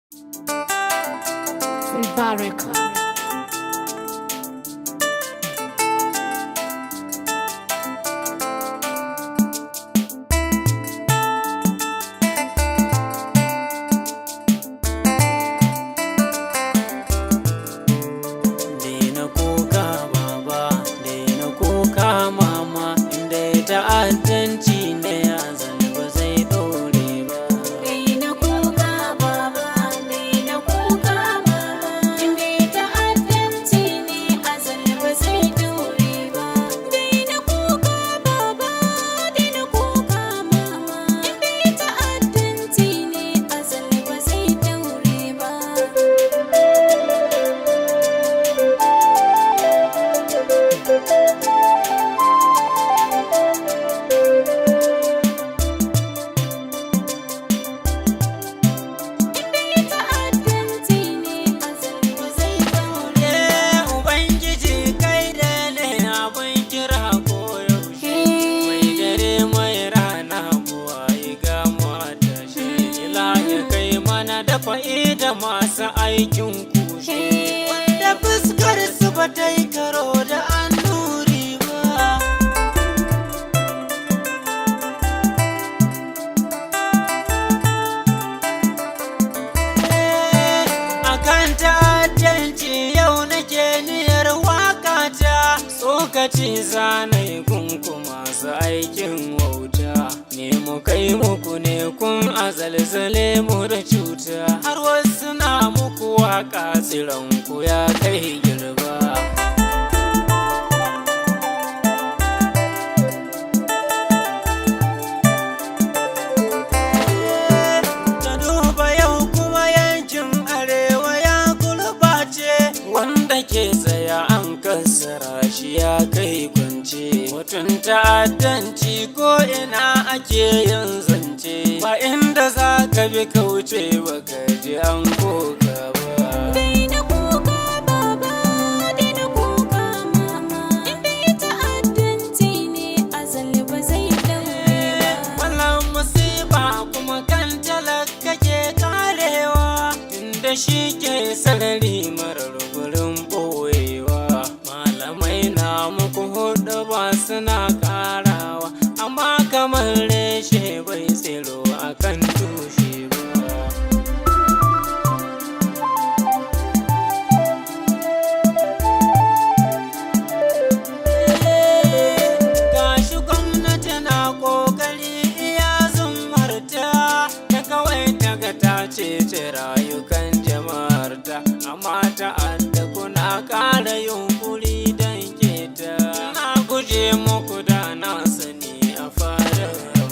Mubarak. Daina kuka baba, daina kuka mama, inda ya ta'addanci ne ya ba zai ɗore ba. Daina kuka baba, daina kuka mama, inda ta'addanci ne azal ba zai dore ba. Daina kuka baba, daina kuka mama, inda ta'addanci ne azal ba zai dore ba. ta'addanci ne azal ba zai dore Ye Ubangiji kai da ne abin kira koyaushe. Mai dare mai rana kuwa yi gamuwa da shi. Ila ya kai mana da da masu aikin kushe. Wanda fuskar su ba ta yi karo da annuri ba. akan ta'addanci yau nake niyyar wakata tsokaci zanai kun kuma su aikin wauta ne mu kai muku ne kun azalzale mu da cuta har wasu na muku waka tsiranku ya kai girba Ta duba yau kuma yankin arewa ya gurbace wanda ke tsaya an kassara shi ya kai kwance mutum ta'addanci ko ina ake yin zance ba inda za ka bi kauce ba ka ji an koka ba Daina kuka baba, daina kuka mama, inda ta'addanci ne azal ba zai dore ba. Wannan musiba kuma kan talaka ke karewa inda shi ke sarari marar gurin ɓoyewa malamai na muku hudu ba suna karawa amma kamar reshe bai tsiro akan tushe ba gashi gwamnati na kokari iya zumarta ta kawai daga ta cece rayukan jama'arta amma ta'adda kuna ƙara yunkuri don keta na guje muku da na sani a fara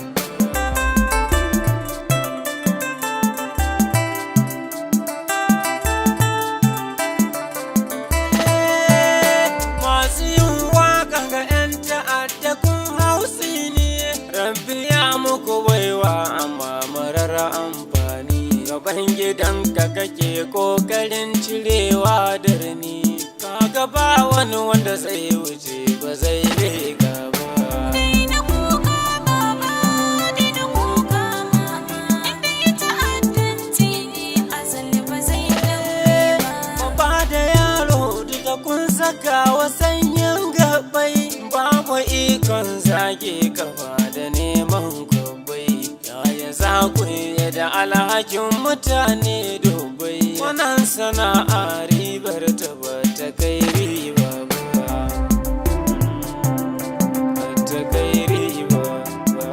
masu yin waka ga 'yan ta'adda kun hausi ne rabbi ya muku baiwa amma marar amfani gaban gidanka kake kokarin cirewa da rani kaga ba wani wanda zai wuce ba zai lega ba Daina kuka baba, daina kuka mama, inda ta'addanci ne azal ba zai dore ba. Babba da yaro duka kun saka wa sanyin gabai babu ikon zage kafa da neman gobai yaya za ku yi da alhakin mutane dubai wannan sana'a ribar ta ba ta kai riba ba ba ta kai riba ba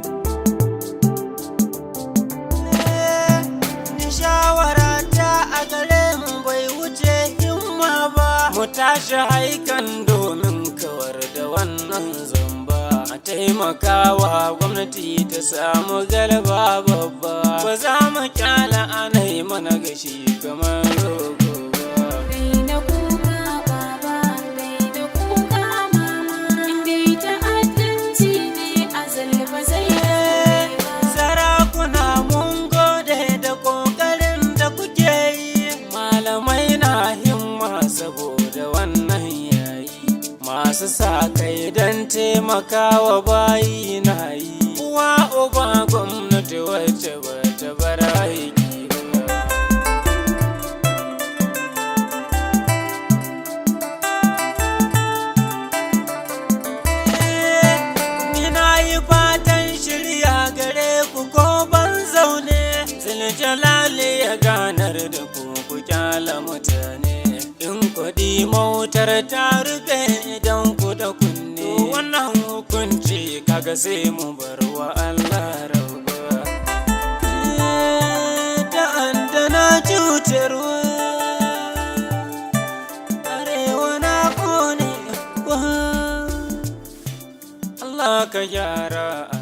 Ni shawara ta a gare mu bai wuce himma ba mu tashi haikan domin kawar da wannan zamba a taimakawa gwamnati ta samu galaba babba ba za mu kyala anai mana gashi kamar rogo ba Daina kuka baba, daina kuka mama, inda ta'addanci ne azal ba zai dore ba. Sarakuna mun gode da ƙoƙarin da kuke yi, malamai na himma saboda wannan yayi. Masu sa kai don taimakawa bayi na yi, uwa uba gwamnati wacce ba ta bar aiki ba. jalali ya ganar da ku ku kyala mutane in kuɗi mautar ta rufe idan ku da kunne wannan hukunci kaga sai mu bar wa Allah rauba da an da na cutarwa arewa na kone Allah ka gyara